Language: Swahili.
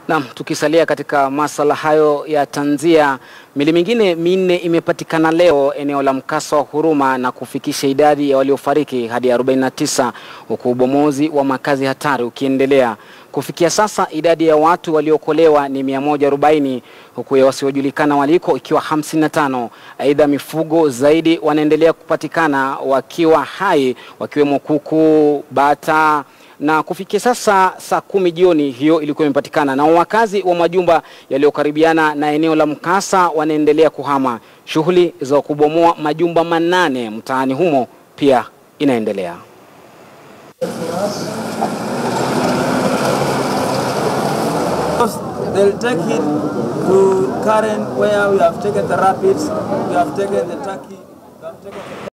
Naam, tukisalia katika masala hayo ya tanzia, mili mingine minne imepatikana leo eneo la mkasa wa Huruma na kufikisha idadi ya waliofariki hadi 49 huku ubomozi wa makazi hatari ukiendelea. Kufikia sasa idadi ya watu waliokolewa ni 140 huku ya wasiojulikana waliko ikiwa 55. Aidha, mifugo zaidi wanaendelea kupatikana wakiwa hai wakiwemo kuku, bata na kufikia sasa saa kumi jioni hiyo ilikuwa imepatikana, na wakazi wa majumba yaliyokaribiana na eneo la mkasa wanaendelea kuhama. Shughuli za kubomoa majumba manane mtaani humo pia inaendelea. They'll take it to Karen where we have taken the rapids, we have taken the turkey, we have taken